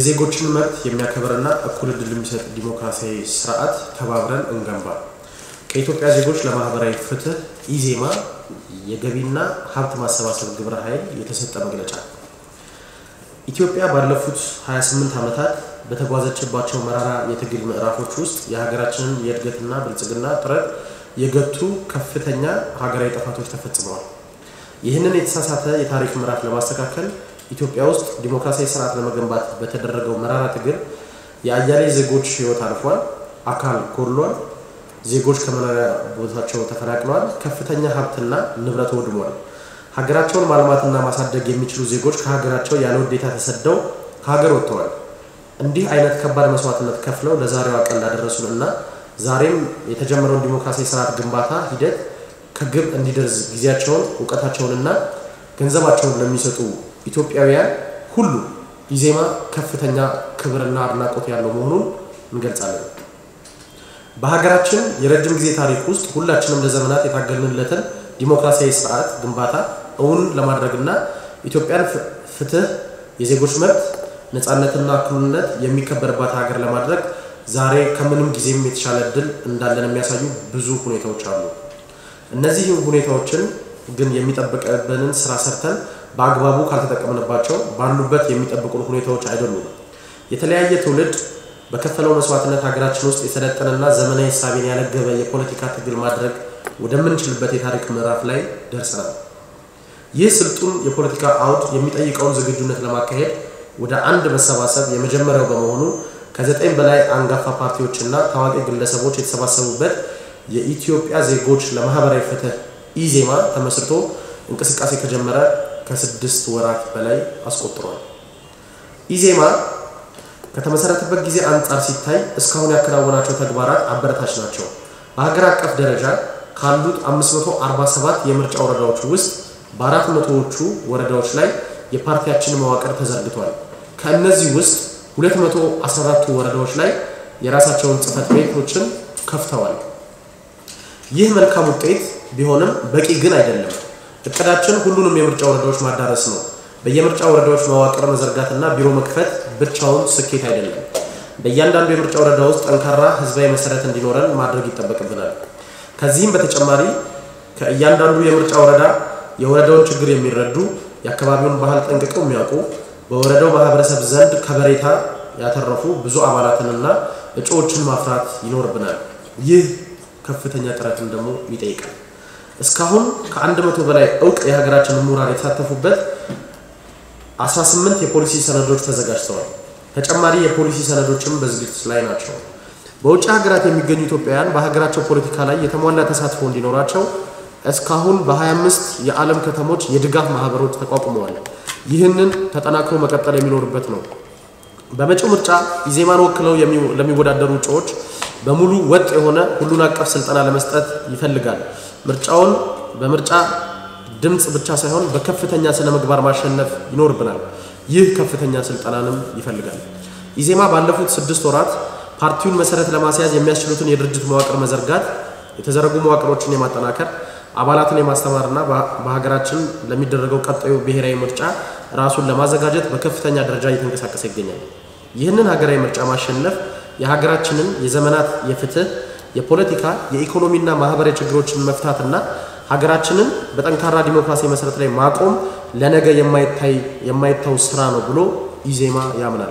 የዜጎችን መብት የሚያከብርና እኩል ዕድል የሚሰጥ ዲሞክራሲያዊ ስርዓት ተባብረን እንገንባ። ከኢትዮጵያ ዜጎች ለማህበራዊ ፍትህ ኢዜማ የገቢና ሀብት ማሰባሰብ ግብረ ኃይል የተሰጠ መግለጫ። ኢትዮጵያ ባለፉት 28 ዓመታት በተጓዘችባቸው መራራ የትግል ምዕራፎች ውስጥ የሀገራችንን የእድገትና ብልጽግና ጥረት የገቱ ከፍተኛ ሀገራዊ ጥፋቶች ተፈጽመዋል። ይህንን የተሳሳተ የታሪክ ምዕራፍ ለማስተካከል ኢትዮጵያ ውስጥ ዲሞክራሲያዊ ስርዓት ለመገንባት በተደረገው መራራ ትግል የአያሌ ዜጎች ህይወት አልፏል፣ አካል ጎድሏል፣ ዜጎች ከመኖሪያ ቦታቸው ተፈናቅለዋል፣ ከፍተኛ ሀብትና ንብረት ወድሟል። ሀገራቸውን ማልማትና ማሳደግ የሚችሉ ዜጎች ከሀገራቸው ያለ ውዴታ ተሰደው ከሀገር ወጥተዋል። እንዲህ አይነት ከባድ መስዋዕትነት ከፍለው ለዛሬዋ ቀን ላደረሱን እና ዛሬም የተጀመረውን ዲሞክራሲያዊ ስርዓት ግንባታ ሂደት ከግብ እንዲደርስ ጊዜያቸውን እውቀታቸውንና ገንዘባቸውን ለሚሰጡ ኢትዮጵያውያን ሁሉ ኢዜማ ከፍተኛ ክብርና አድናቆት ያለው መሆኑን እንገልጻለን። በሀገራችን የረጅም ጊዜ ታሪክ ውስጥ ሁላችንም ለዘመናት የታገልንለትን ዲሞክራሲያዊ ስርዓት ግንባታ እውን ለማድረግና ኢትዮጵያን ፍትህ፣ የዜጎች መብት፣ ነፃነትና እኩልነት የሚከበርባት ሀገር ለማድረግ ዛሬ ከምንም ጊዜም የተሻለ እድል እንዳለን የሚያሳዩ ብዙ ሁኔታዎች አሉ። እነዚህ ሁኔታዎችን ግን የሚጠብቅብንን ስራ ሰርተን በአግባቡ ካልተጠቀምንባቸው ባሉበት የሚጠብቁን ሁኔታዎች አይደሉም። የተለያየ ትውልድ በከፈለው መስዋዕትነት ሀገራችን ውስጥ የሰለጠነና ዘመናዊ ሳቤን ያነገበ የፖለቲካ ትግል ማድረግ ወደምንችልበት የታሪክ ምዕራፍ ላይ ደርሰናል። ይህ ስልጡን የፖለቲካ አውድ የሚጠይቀውን ዝግጁነት ለማካሄድ ወደ አንድ መሰባሰብ የመጀመሪያው በመሆኑ ከዘጠኝ በላይ አንጋፋ ፓርቲዎችና ታዋቂ ግለሰቦች የተሰባሰቡበት የኢትዮጵያ ዜጎች ለማህበራዊ ፍትህ ኢዜማ ተመስርቶ እንቅስቃሴ ከጀመረ ከስድስት ወራት በላይ አስቆጥሯል። ኢዜማ ከተመሰረተበት ጊዜ አንጻር ሲታይ እስካሁን ያከናወናቸው ተግባራት አበረታች ናቸው። በሀገር አቀፍ ደረጃ ካሉት 547 የምርጫ ወረዳዎች ውስጥ በአራት መቶዎቹ ወረዳዎች ላይ የፓርቲያችን መዋቅር ተዘርግቷል። ከእነዚህ ውስጥ 214ቱ ወረዳዎች ላይ የራሳቸውን ጽህፈት ቤቶችን ከፍተዋል። ይህ መልካም ውጤት ቢሆንም በቂ ግን አይደለም። እቅዳችን ሁሉንም የምርጫ ወረዳዎች ማዳረስ ነው። በየምርጫ ወረዳዎች መዋቅር መዘርጋትና ቢሮ መክፈት ብቻውን ስኬት አይደለም። በእያንዳንዱ የምርጫ ወረዳ ውስጥ ጠንካራ ህዝባዊ መሰረት እንዲኖረን ማድረግ ይጠበቅብናል። ከዚህም በተጨማሪ ከእያንዳንዱ የምርጫ ወረዳ የወረዳውን ችግር የሚረዱ የአካባቢውን ባህል ጠንቅቀው የሚያውቁ በወረዳው ማህበረሰብ ዘንድ ከበሬታ ያተረፉ ብዙ አባላትንና እጩዎችን ማፍራት ይኖርብናል። ይህ ከፍተኛ ጥረትን ደግሞ ይጠይቃል። እስካሁን ከአንድ መቶ በላይ እውቅ የሀገራችን ምሁራን የተሳተፉበት 18 የፖሊሲ ሰነዶች ተዘጋጅተዋል። ተጨማሪ የፖሊሲ ሰነዶችም በዝግጅት ላይ ናቸው። በውጭ ሀገራት የሚገኙ ኢትዮጵያውያን በሀገራቸው ፖለቲካ ላይ የተሟላ ተሳትፎ እንዲኖራቸው እስካሁን በ25 የዓለም ከተሞች የድጋፍ ማህበሮች ተቋቁመዋል። ይህንን ተጠናክሮ መቀጠል የሚኖርበት ነው። በመጪው ምርጫ ኢዜማን ወክለው ለሚወዳደሩ እጩዎች በሙሉ ወጥ የሆነ ሁሉን አቀፍ ስልጠና ለመስጠት ይፈልጋል። ምርጫውን በምርጫ ድምፅ ብቻ ሳይሆን በከፍተኛ ስነ ምግባር ማሸነፍ ይኖርብናል። ይህ ከፍተኛ ስልጠናንም ይፈልጋል። ኢዜማ ባለፉት ስድስት ወራት ፓርቲውን መሰረት ለማስያዝ የሚያስችሉትን የድርጅት መዋቅር መዘርጋት፣ የተዘረጉ መዋቅሮችን የማጠናከር አባላትን የማስተማርና በሀገራችን ለሚደረገው ቀጣዩ ብሔራዊ ምርጫ ራሱን ለማዘጋጀት በከፍተኛ ደረጃ እየተንቀሳቀሰ ይገኛል። ይህንን ሀገራዊ ምርጫ ማሸነፍ የሀገራችንን የዘመናት የፍትህ፣ የፖለቲካ፣ የኢኮኖሚና ማህበራዊ ችግሮችን መፍታትና ሀገራችንን በጠንካራ ዲሞክራሲያዊ መሰረት ላይ ማቆም ለነገ የማይታው ስራ ነው ብሎ ኢዜማ ያምናል።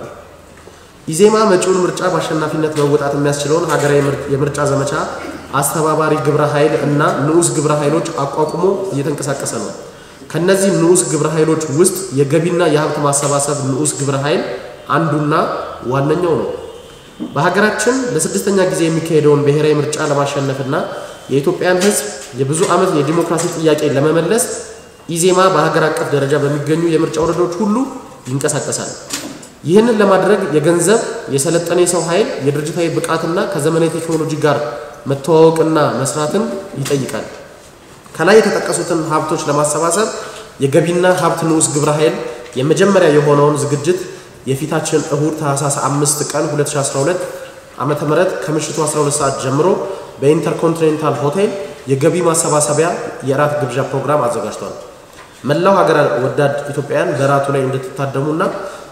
ኢዜማ መጪውን ምርጫ በአሸናፊነት መወጣት የሚያስችለውን ሀገራዊ የምርጫ ዘመቻ አስተባባሪ ግብረ ኃይል እና ንዑስ ግብረ ኃይሎች አቋቁሞ እየተንቀሳቀሰ ነው። ከነዚህ ንዑስ ግብረ ኃይሎች ውስጥ የገቢና የሀብት ማሰባሰብ ንዑስ ግብረ ኃይል አንዱና ዋነኛው ነው። በሀገራችን ለስድስተኛ ጊዜ የሚካሄደውን ብሔራዊ ምርጫ ለማሸነፍና የኢትዮጵያን ሕዝብ የብዙ ዓመት የዲሞክራሲ ጥያቄ ለመመለስ ኢዜማ በሀገር አቀፍ ደረጃ በሚገኙ የምርጫ ወረዳዎች ሁሉ ይንቀሳቀሳል። ይህንን ለማድረግ የገንዘብ፣ የሰለጠነ የሰው ኃይል፣ የድርጅታዊ ብቃትና ከዘመናዊ ቴክኖሎጂ ጋር መተዋወቅና መስራትን ይጠይቃል። ከላይ የተጠቀሱትን ሀብቶች ለማሰባሰብ የገቢና ሀብት ንዑስ ግብረ ኃይል የመጀመሪያ የሆነውን ዝግጅት የፊታችን እሁድ ታህሳስ 5 ቀን 2012 ዓመተ ምህረት ከምሽቱ 12 ሰዓት ጀምሮ በኢንተርኮንቲኔንታል ሆቴል የገቢ ማሰባሰቢያ የእራት ግብዣ ፕሮግራም አዘጋጅቷል። መላው ሀገር ወዳድ ኢትዮጵያውያን በእራቱ ላይ እንድትታደሙና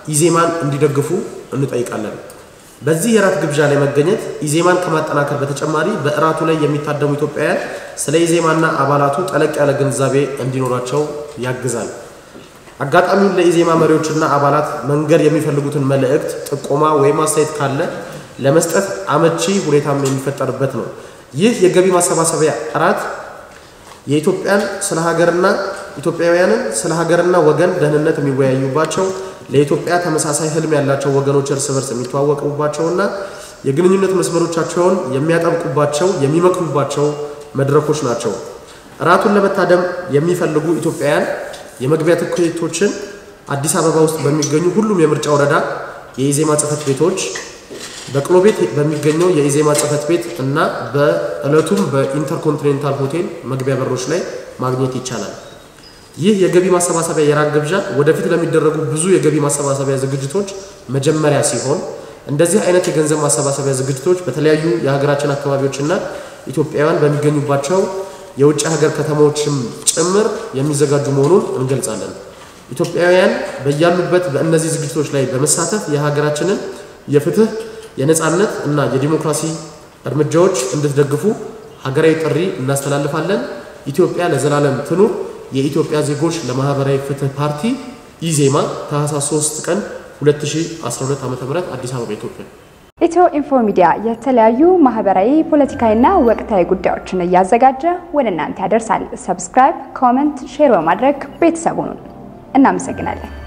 ኢዜማን እንዲደግፉ እንጠይቃለን። በዚህ የራት ግብዣ ላይ መገኘት ኢዜማን ከማጠናከር በተጨማሪ በእራቱ ላይ የሚታደሙ ኢትዮጵያውያን ስለ ኢዜማና አባላቱ ጠለቅ ያለ ግንዛቤ እንዲኖራቸው ያግዛል። አጋጣሚውን ለኢዜማ መሪዎችና አባላት መንገድ የሚፈልጉትን መልእክት፣ ጥቆማ ወይም አስተያየት ካለ ለመስጠት አመቺ ሁኔታም የሚፈጠርበት ነው። ይህ የገቢ ማሰባሰቢያ እራት የኢትዮጵያን ስለ ሀገርና ኢትዮጵያውያንን ስለ ሀገርና ወገን ደህንነት የሚወያዩባቸው ለኢትዮጵያ ተመሳሳይ ህልም ያላቸው ወገኖች እርስ በርስ የሚተዋወቁባቸውና የግንኙነት መስመሮቻቸውን የሚያጠብቁባቸው የሚመክሩባቸው መድረኮች ናቸው። እራቱን ለመታደም የሚፈልጉ ኢትዮጵያውያን የመግቢያ ትኬቶችን አዲስ አበባ ውስጥ በሚገኙ ሁሉም የምርጫ ወረዳ የኢዜማ ጽህፈት ቤቶች በቅሎ ቤት በሚገኘው የኢዜማ ጽህፈት ቤት እና በዕለቱም በኢንተርኮንቲኔንታል ሆቴል መግቢያ በሮች ላይ ማግኘት ይቻላል። ይህ የገቢ ማሰባሰቢያ የራት ግብዣ ወደፊት ለሚደረጉ ብዙ የገቢ ማሰባሰቢያ ዝግጅቶች መጀመሪያ ሲሆን እንደዚህ አይነት የገንዘብ ማሰባሰቢያ ዝግጅቶች በተለያዩ የሀገራችን አካባቢዎችና ኢትዮጵያውያን በሚገኙባቸው የውጭ ሀገር ከተሞችም ጭምር የሚዘጋጁ መሆኑን እንገልጻለን። ኢትዮጵያውያን በያሉበት በእነዚህ ዝግጅቶች ላይ በመሳተፍ የሀገራችንን የፍትህ፣ የነጻነት እና የዲሞክራሲ እርምጃዎች እንድትደግፉ ሀገራዊ ጥሪ እናስተላልፋለን። ኢትዮጵያ ለዘላለም ትኑር። የኢትዮጵያ ዜጎች ለማህበራዊ ፍትህ ፓርቲ ኢዜማ ታህሳስ 3 ቀን 2012 ዓ.ም አዲስ አበባ ኢትዮጵያ። ኢትዮ ኢንፎ ሚዲያ የተለያዩ ማህበራዊ፣ ፖለቲካዊና ወቅታዊ ጉዳዮችን እያዘጋጀ ወደ እናንተ ያደርሳል። ሰብስክራይብ፣ ኮመንት፣ ሼር በማድረግ ቤተሰቡን እናመሰግናለን።